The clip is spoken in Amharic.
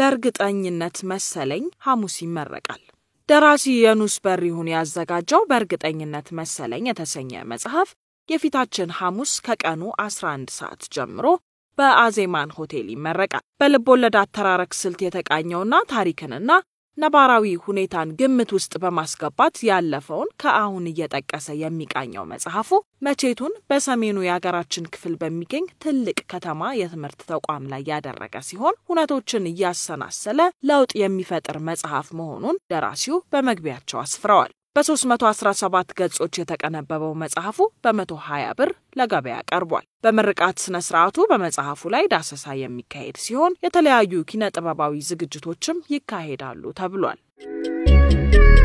በእርግጠኝነት መሰለኝ ሐሙስ ይመረቃል። ደራሲ የኑስ በሪሁን ያዘጋጀው በእርግጠኝነት መሰለኝ የተሰኘ መጽሐፍ የፊታችን ሐሙስ ከቀኑ 11 ሰዓት ጀምሮ በአዜማን ሆቴል ይመረቃል። በልብ ወለድ አተራረክ ስልት የተቃኘውና ታሪክንና ነባራዊ ሁኔታን ግምት ውስጥ በማስገባት ያለፈውን ከአሁን እየጠቀሰ የሚቃኘው መጽሐፉ መቼቱን በሰሜኑ የሀገራችን ክፍል በሚገኝ ትልቅ ከተማ የትምህርት ተቋም ላይ ያደረገ ሲሆን ሁነቶችን እያሰናሰለ ለውጥ የሚፈጥር መጽሐፍ መሆኑን ደራሲው በመግቢያቸው አስፍረዋል። በ317 ገጾች የተቀነበበው መጽሐፉ በ120 ብር ለገበያ ቀርቧል። በምርቃት ስነ ስርዓቱ በመጽሐፉ ላይ ዳሰሳ የሚካሄድ ሲሆን የተለያዩ ኪነ ጥበባዊ ዝግጅቶችም ይካሄዳሉ ተብሏል።